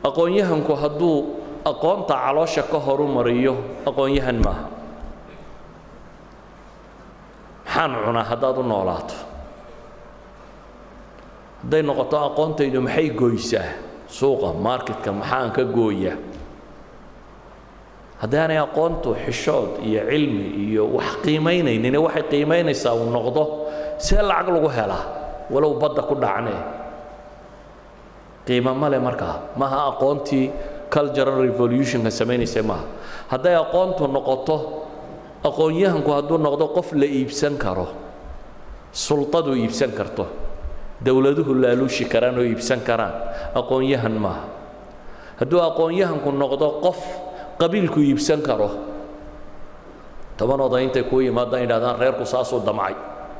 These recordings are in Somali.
aqoon-yahanku hadduu aqoonta caloosha ka horu mariyo aqoon-yahan maaha maxaan cunaa haddaad u noolaato hadday noqoto aqoontaydu maxay goysaa suuqa marketka maxaan ka gooyaa haddaanay aqoontu xishood iyo cilmi iyo wax qiimaynaynin waxay qiimaynaysaa uu noqdo see lacag lagu helaa walow badda ku dhacnee qiimo male markaa maaha aqoontii cultural revolutionka samaynaysa maaha hadday aqoontu noqoto aqoon-yahanku hadduu noqdo qof la iibsan karo sultadu iibsan karto dowladuhu laaluushi karaan oo iibsan karaan aqoon-yahan maaha hadduu aqoon-yahanku noqdo qof qabiilku iibsan karo toban oday intay kuu yimaadaan yidhahdaan reerku saasuu damcay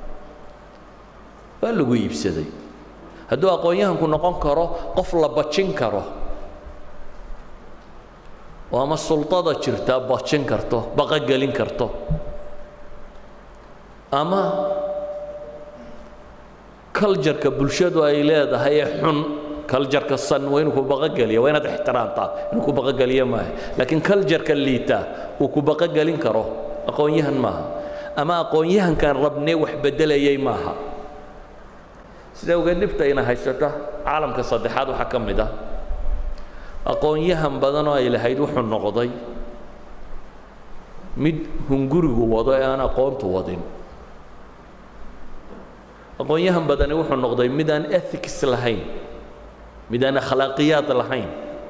waa lagu iibsaday hadduu aqoon-yahanku noqon karo qof la bajin karo oo ama sultada jirtaa bajin karto baqogelin karto ama culjarka bulshadu ay leedahay ee xun culjarka san waa inuu ku baqogeliya waa inaad ixtiraamtaa inuu ku baqogeliyo maaha laakiin culjarka liita uu ku baqogelin karo aqoon-yahan maaha ama aqoon-yahankan rabnee wax beddelayay maaha sida ogeed dhibtayna haysata caalamka saddexaad waxaa ka mid ah aqoon-yahan badan oo ay lahayd wuxuu noqday mid hungurigu wado ee aan aqoontu wadin aqoon-yahan badani wuxuu noqday mid aan ethics lahayn mid aan akhlaaqiyaad lahayn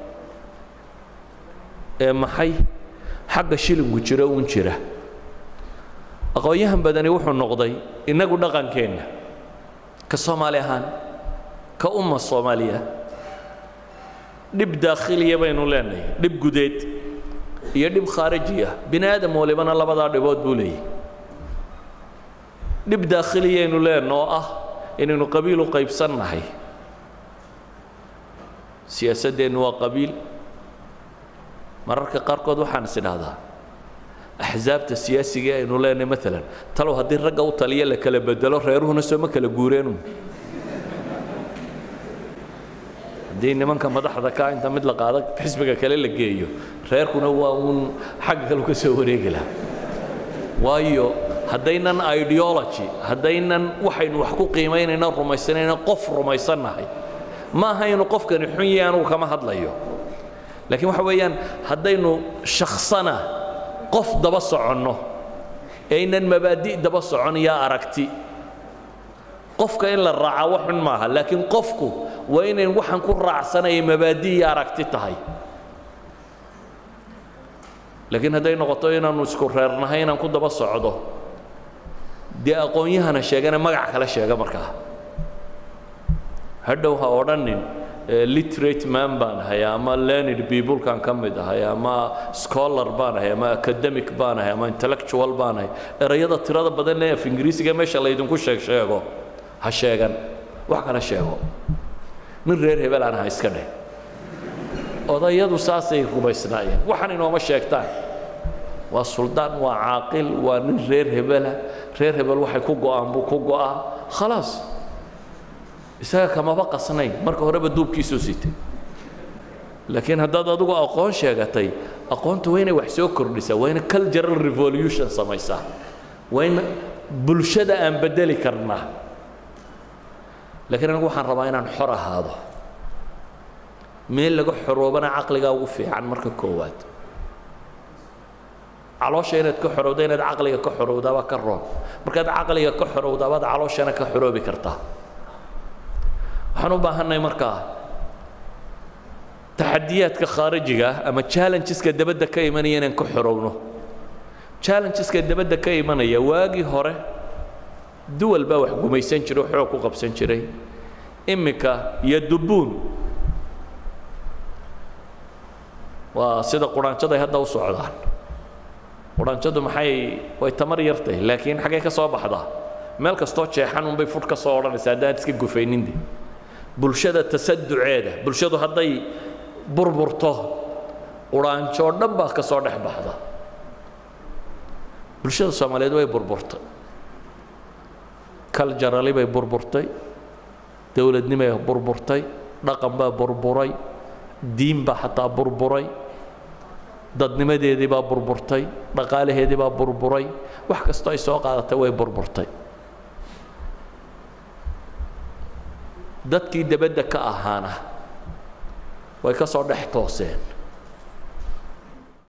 ee maxay xagga shilinku jiro uun jira aqoon-yahan badani wuxuu noqday innagu dhaqankeenna ka soomaali ahaan ka umma soomaaliya dhib daakhiliya baynu leenahay dhib gudeed iyo dhib khaariji ah bini aadam walibana labadaa dhibood buu leeyahy dhib daakhiliyaynu leenna oo ah inaynu qabiil u qaybsannahay siyaasaddeennu waa qabiil mararka qaarkood waxaan is idhaahdaa axsaabta siyaasiga aynu leenahay maalan talow haddii ragga u taliya la kala bedelo reeruhuna sooma kala guureenu haddii nimanka madaxda ka inta mid la qaado xisbiga kale la geeyo reerkuna waa uun xagga kale ka soo wareegi laha waayo haddaynan ideology haddaynan waxaynu wax ku qiimaynayna rumaysanayna qof rumaysannahay ma aha inu qofkani xun yahay anugu kama hadlayo laakiin waxa weeyaan haddaynu shaksana qof daba soconno aynan mabaadi' daba socon yaa aragti qofka in la raaca wax xun maaha laakiin qofku waa inayn waxaan ku raacsanaya mabaadi' iyo aragti tahay laakiin hadday noqoto inaannu isku reernahay inaan ku daba socdo dee aqoon-yahana sheegana magac kale sheega markaa hadhow ha odhanin literate man baan ahay ama learned peoplekan ka mid ahay ama scholar baan ahay ama academic baan ahay ama intellectual baan ahay erayada tirada badan ee af ingiriisiga meesha laydinku sheeg sheego ha sheegan wax kale sheego nin reer hebel aan aha iska dheh odayadu saasay rumaysnaayeen waxaan inooma sheegtaan waa suldaan waa caaqil waa nin reer hebela reer hebel waxay ku go'aan buu ku go'aa khalaas isaga kamaba qasnayn marka horeba duubkiisuu sitay laakiin haddaad adigu aqoon sheegatay aqoontu waa inay wax soo kordhisaa waa inay cultural revolution samaysaa waa in bulshada aan bedeli karnaa laakiin anigu waxaan rabaa inaan xor ahaado meel laga xoroobana caqligaa ugu fiican marka koowaad caloosha inaad ka xorowda inaad caqliga ka xorowdaabaa ka roon markaad caqliga ka xorowdaabaad calooshana ka xoroobi kartaa waxaan u baahannahay markaa taxadiyaadka khaarijiga ah ama challengeska dabadda ka imanaya inaan ka xorowno challengeska dabadda ka imanaya waagii hore duwal baa wax gumaysan jiray oo xoog ku qabsan jiray iminka iyo dubuun waa sida quraanjaday hadda u socdaan quraanjadu maxay way tamar yartay laakiin xaggay ka soo baxdaa meel kastoo jeexan unbay fudh ka soo odhanaysa haddaan iska gufayninde bulshada tasaduceeda bulshadu hadday burburto quraanjo oo dhan baa ka soo dhex baxda bulshada soomaaliyeed way burburtay culturally bay burburtay dowladnimay burburtay dhaqan baa burburay diin baa xataa burburay dadnimadeedii baa burburtay dhaqaalaheedii baa burburay wax kastoo ay soo qaadatay way burburtay dadkii debadda ka ahaana way ka soo dhex tooseen